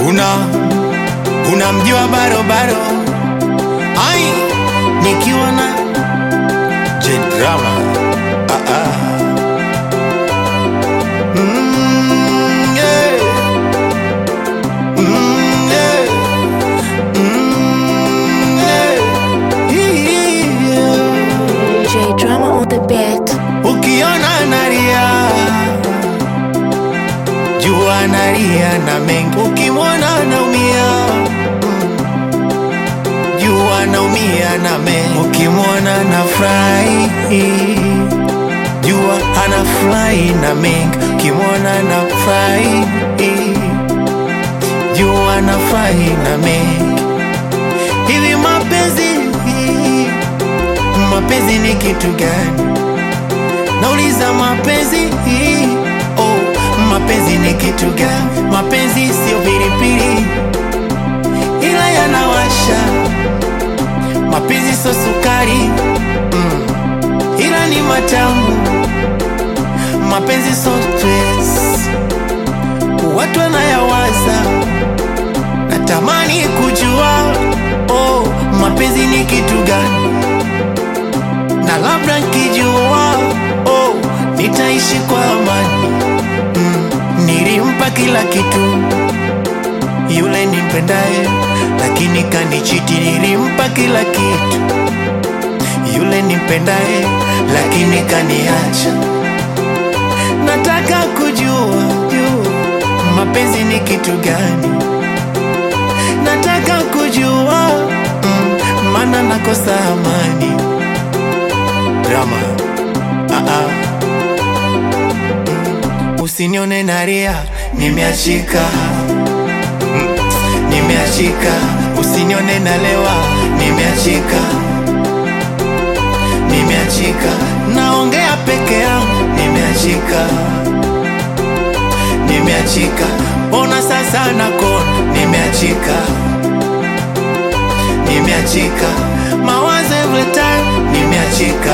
una unamjua barobaro ai nikiwa na jedrama ah, ah. Mm, yeah. Mm, yeah. Mm, yeah. Yeah. J Drama on the beat. Ukiona nalia jua nalia na mengi, ukimwona naumia mm. jua naumia na mengi, ukimwona na furahi jua anafurahi na mengi, ukimwona na furahi jua anafurahi na mengi. Hivi mapenzi mapenzi ni kitu gani? Nauliza mapenzi oh, mapenzi ni kitu gani? Mapenzi sio pilipili, ila yanawasha. Mapenzi sio sukari mm, ila ni matamu. Mapenzi sio stress, watu wanayawaza. Natamani kujua oh, mapenzi ni kitu gani? na labda nkijua oh, nitaishi kwa amani mm, nilimpa kila kitu yule nimpendaye, lakini kanichiti. Nilimpa kila kitu yule nimpendaye, lakini kaniacha. Nataka kujua jua mapenzi ni kitu gani, nataka kujua mm, maana nakosa amani drama ah -ah. Mm. Usinione nalia, nimeachika Mm. nimeachika. Usinione nalewa, nimeachika nimeachika. Naongea peke yangu, nimeachika nimeachika. Ona sasa nakona, nimeachika nimeachika. Mawazo every time, nimeachika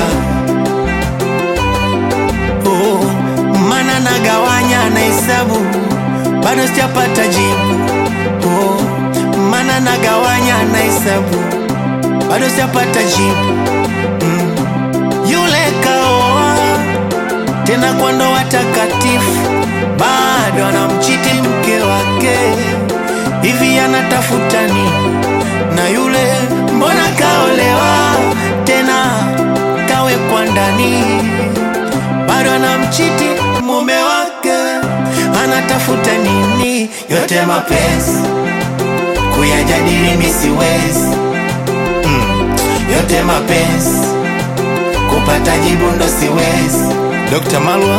oh, mana nagawanya na hesabu bado sijapata jibu oh, mana nagawanya na hesabu bado sijapata jibu mm. Yule kaoa tena kwa ndoa takatifu, bado anamchiti mke wake, hivi anatafuta nini? Na yule mbona kaolewa tena kawekwa ndani, bado anamchiti mume wake, anatafuta nini? Yote mapenzi kuyajadili mi siwezi mm. Yote mapenzi kupata jibu ndo siwezi. Dr. Malwa,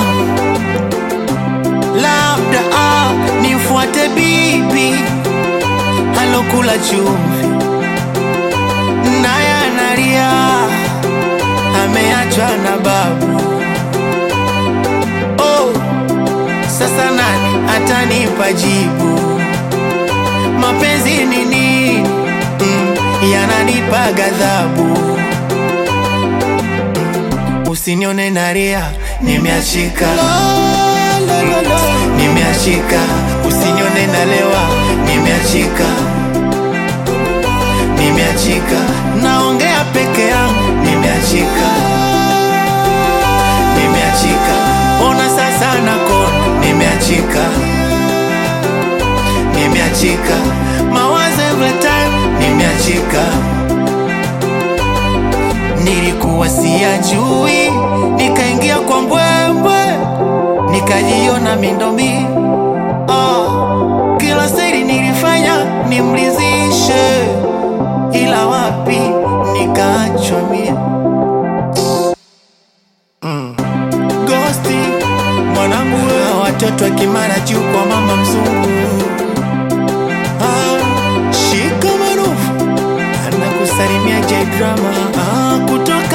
labda ah, nifuate bibi alokula chumvi naye analia, ameachwa na babu. Oh, sasa nani atanipa jibu? Mapenzi ni nini? Mm, yananipa ghadhabu. Usinione nalia, nimeachika nimeachika. Usinione nalewa, nimeachika nimeachika. Naongea peke yangu, nimeachika nimeachika. Ona sasa nakona, nimeachika nimeachika. Mawazo every time, nimeachika nilikuwa siyajui, nikaingia kwa mbwembwe, nikajiona mindomi. Oh, kila siri nilifanya nimlizishe, ila wapi nikaachwa mie. Mm. Gosti mwanangu, we, watoto wa Kimara juu kwa mama mzungu. Ah, shika marufu anakusalimia J Drama ah, kutoka